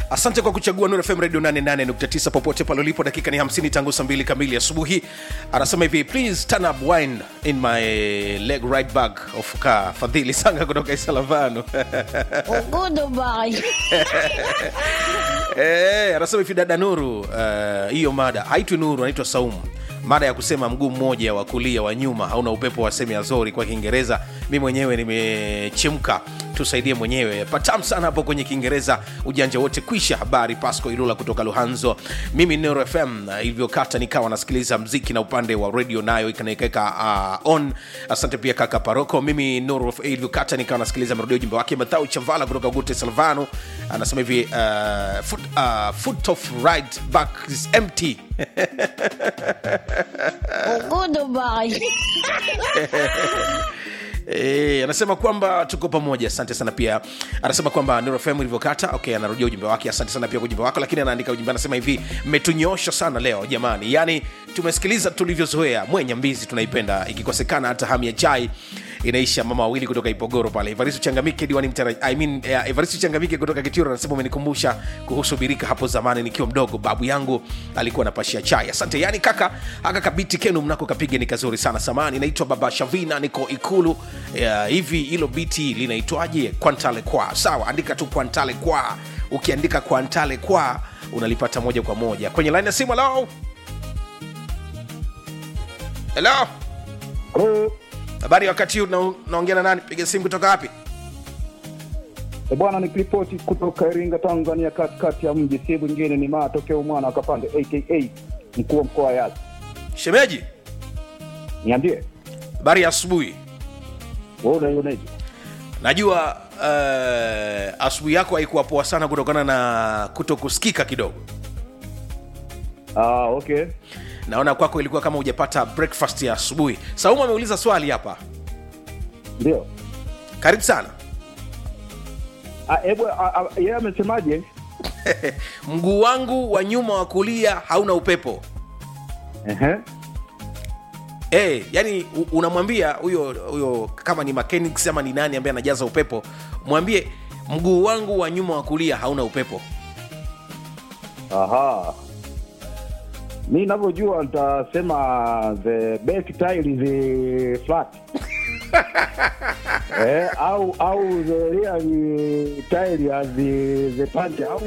asante kwa kuchagua Nuru FM radio 88.9 popote pale ulipo dakika ni 50 tangu saa 2 kamili asubuhi anasema hivi please turn up wine in my leg right back of car fadhili sanga kutoka isalavano Goodbye. Eh, anasema hivi dada Nuru, eh, hiyo mada haitwi Nuru, anaitwa Saumu. Mada ya kusema mguu mmoja wa kulia wa nyuma hauna upepo wa semi azori kwa Kiingereza. Mi mwenyewe nimechemka, tusaidie mwenyewe. Patam sana hapo kwenye Kiingereza, ujanja wote kwisha. Habari Pasco Ilula kutoka Luhanzo. Mimi Nero FM uh, ilivyokata nikawa nasikiliza mziki na upande wa radio nayo ikanaikeka uh, on. Asante pia kaka Paroko. Mimi Nuru FM ilivyokata nikawa nasikiliza marudio ujumbe wake. Mathau Chavala kutoka Gute Salvano anasema hivi uh, foot, uh, foot of right back is empty Goodbye. E, anasema kwamba tuko pamoja asante sana pia anasema kwamba Nuru FM ilivyokata okay anarudia ujumbe wake asante sana pia kwa ujumbe wako lakini anaandika ujumbe anasema hivi mmetunyosha sana leo jamani yaani tumesikiliza tulivyozoea mwenye mbizi tunaipenda ikikosekana hata hamu ya chai inaisha mama wawili kutoka ipogoro pale evaristo changamike diwani mtara, I mean, uh, evaristo changamike kutoka kitiro anasema umenikumbusha kuhusu birika hapo zamani nikiwa mdogo babu yangu alikuwa anapashia chai asante yani kaka haka kabiti kenu mnako kapiga ni kazuri sana samani naitwa baba shavina niko ikulu uh, hivi hilo biti linaitwaje kwantale kwa sawa andika tu kwantale kwa ukiandika kwantale kwa unalipata moja kwa moja kwenye laini ya simu halo helo Halo. habari ya wakati huu na- naongea na nani piga simu kutoka wapi E bwana, nikiripoti kutoka Iringa, Tanzania, katikati ya mji, si mwingine ni matokeo mwana akapande aka mkuu wa mkoa wa Yasi. shemeji Niambie habari ya asubuhi wewe unaionaje? najua uh, asubuhi yako haikuwa poa sana kutokana na kuto kusikika kidogo Ah, okay. naona kwako ilikuwa kama hujapata breakfast ya asubuhi saumu ameuliza swali hapa Ndio. karibu sana Ah, hebu ah, ah, yeye amesemaje? mguu wangu wa nyuma wa kulia hauna upepo Ehe. hey, yani u- unamwambia huyo huyo kama ni mechanics ama ni nani ambaye anajaza upepo mwambie mguu wangu wa nyuma wa kulia hauna upepo Aha. Mi ninavyojua nitasema the back tile is flat. eh, au au the rear tile has the, the punch au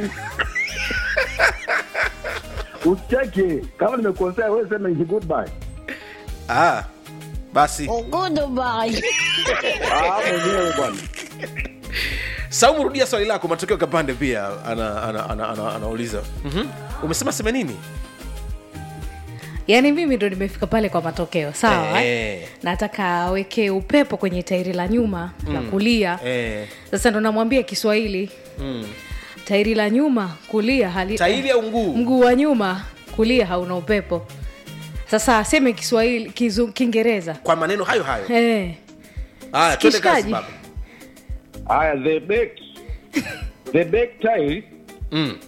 usicheke kama nimekosea wewe sema ni goodbye ah, basi Goodbye. ah mwenyewe bwana saumu rudia swali lako matokeo kapande pia anauliza ana, ana, ana, anauliza. Mhm. umesema seme nini yaani mimi ndo nimefika pale kwa matokeo sawa Eh. eh. nataka aweke upepo kwenye tairi la nyuma mm. la kulia eh, sasa ndo namwambia kiswahili mm. tairi la nyuma kulia hali tairi au nguu mguu wa nyuma kulia hauna upepo sasa aseme kiswahili kizu, kiingereza kwa maneno hayo hayo eh. haya twende kazi Kishikaji. baba haya the back the back tile mm.